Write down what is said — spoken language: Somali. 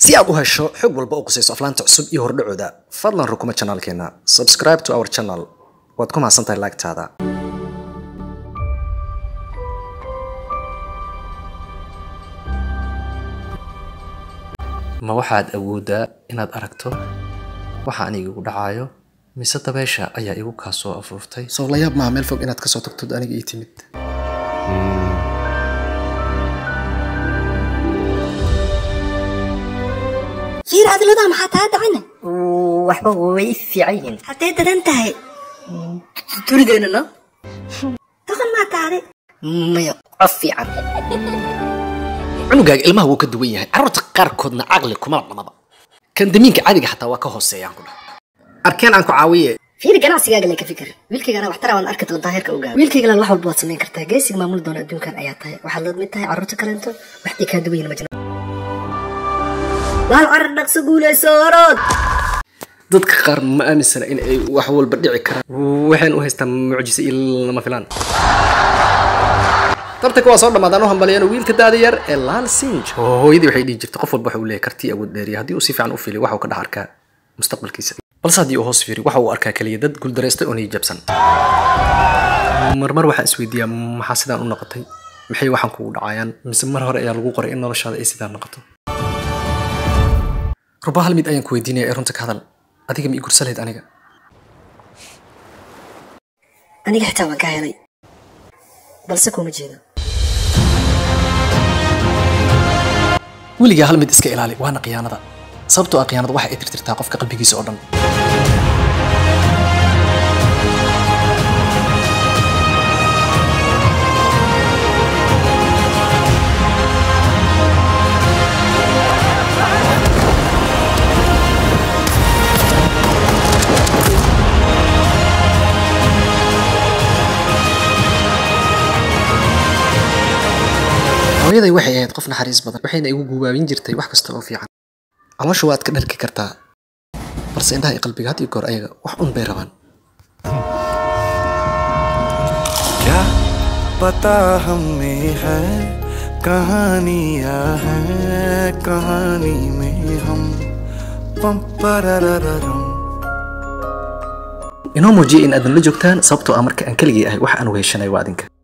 si aad u hesho xog walba oo qusayso aflaanta cusub iyo hordhacooda fadlan rukuma janaalkeena subscribe to our channel waad ku mahadsantahay laagtaada ma waxaad awooddaa inaad aragto waxa aniga igu dhacayo mise dabeesha ayaa igu kaa soo afuuftay soo la yaab maaha meel fog inaad kasoo tagtod aniga ii timid fiir adiladaa maxaa taa dhacina waxba way fiican yihiin haddee dadan tahay durideena no doqon maa taade maya qof fiican cunugaaga ilmaha wuu ka duwan yahay carruurta qaarkoodna caqli kuma dhamaba kan damiinka caadiga xataa waa ka hooseeyaan ku dhaha arkeen aan ku caawiye fiiri ganacsigaaga le ka fikir wiilkaygana waxtara waan arki doontaa heerka u gaaro wiilkaygana wax walba waad samayn kartaa geesiga maamuli doona adduunkan ayaa tahay waxaad la mid tahay carruurta kaleento waxdii kaa duwan yihin majna waal carar dhaqso guulayso orood dadka qaar ma aaminsana in ay wax walba dhici karaan waxaan u haystaa mucjise iyo lama filaan tartanka waa soo dhammaadaan u hambaliyeen wiilka daada yar ee laal sinj hooyadii waxay dhihi jirtay qof walba waxa uu leeyahay karti awood dheeriya haddii uu si fiican u filiyo waxa uu ka dhex arkaa mustaqbalkiisa balse haddii uu hoos fiiriyo waxa uu arkaa keliya dad guuldareystay oo niyijabsan marmar waxaan isweydiiyaa maxaa sidaan u noqotay maxay waxaan kugu dhacayaan mise mar hore ayaa lagu qoray in noloshaada ay sidaan noqoto ruba hal mid ayaan ku weydiinaya ee runta ka hadal adiga ma ii gursa lahayd aniga aniga xitaa waan ka helay balse kuma jeedo weligaa hal mid iska ilaali waana khiyaanada sababtoo ah khiyaanada waxa ay tirtirtaa qofka qalbigiisa oo dhan hooyaday waxay ahayd qof naxariis badan waxayna igu guubaabin jirtay wax kasta oo fiican caloosha waad ka dharki kartaa balse indhaha iyo qalbiga had iyo goor ayaga wax un bay rabaan क्या पता हमें है कहानियां हैं कहानी में हम पम पररररम inoo muujiya in aadan la joogtaan sababtoo ah marka aan keligii ahay waxa aan weheshanay waa adinka